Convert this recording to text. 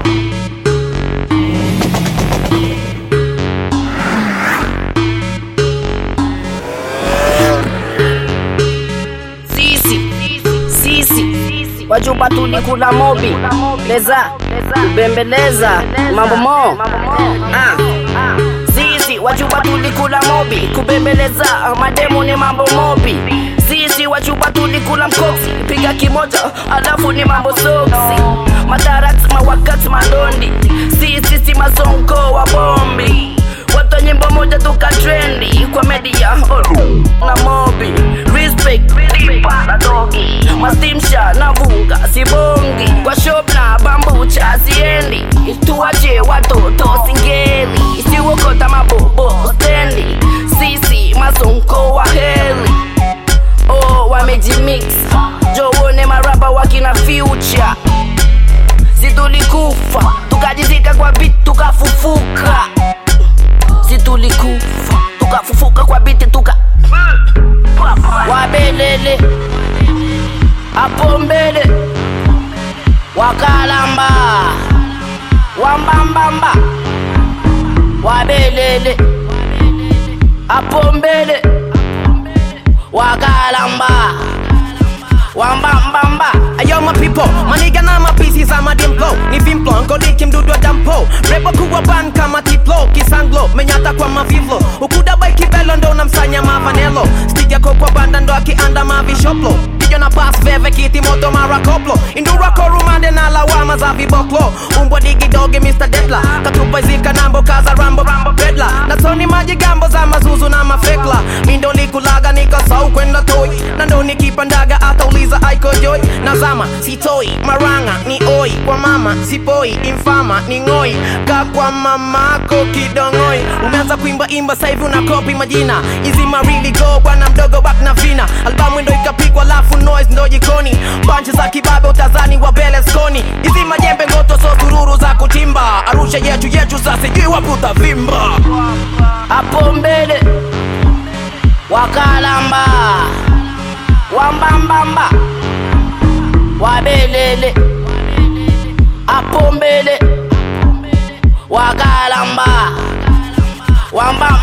sisi sisi wachupa tulikula mobi leza kubembeleza mambo mo ah. sisi wachupa tulikula mobi kubembeleza mademo ni mambo mobi sisi wachupa tulikula mkoksi piga kimoja alafu ni mambo soksi madarat mawakati madondi sisi si mazonko wa bombi watu wa nyimbo moja tukatrendi kwa media oh, na mobi respect na dogi mastimsha na vunga sibongi kwa shop na bambucha siendi tuwache watoto singeli siwokota mabobo stendi sisi mazonko wa heli oh, wamejimix jowone maraba wakina future si tulikufa tukajizika kwa bit tukafufuka si tulikufa tukafufuka kwa biti tuka wabelele hapo mbele wakalamba wambambamba wabelele hapo mbele wakalamba wambambamba Ayo my people, maniga na mapisi za madimplo ni vimplo nkoliki mdudu wa dampo rebo kuwa ban kama tiplo kisanglo menyata kwa mavivlo ukuda bai kibelo ndo namsanya mavanelo stiga ko kwa banda ndo akianda mavishoplo kijo na bas veve kiti moto mara koplo indura ko rumande na lawama za viboklo umbwa digi doge Mr. Detla katupa zika nambo kaza rambo rambo bedla na soni maji gambo za mazuzu na mafekla mindo likulaga nikasau kwenda toi na ndo nikipandaga atauliza aiko joy nazama sitoi maranga ni oi kwa mama sipoi infama ni ngoi ka kwa mamako kidongoi umeanza kuimba imba saivi unakopi majina hizi marili go bwana mdogo bak na vina albamu ndo ikapigwa lafu noise ndo jikoni banchi za kibabe utazani wa beleskoni hizi majembe ngoto so sururu za kutimba arusha yetu yetu sasa sijui wapi utavimba hapo mbele wakalamba wambambamba wabelele hapo mbele wakalamba wamba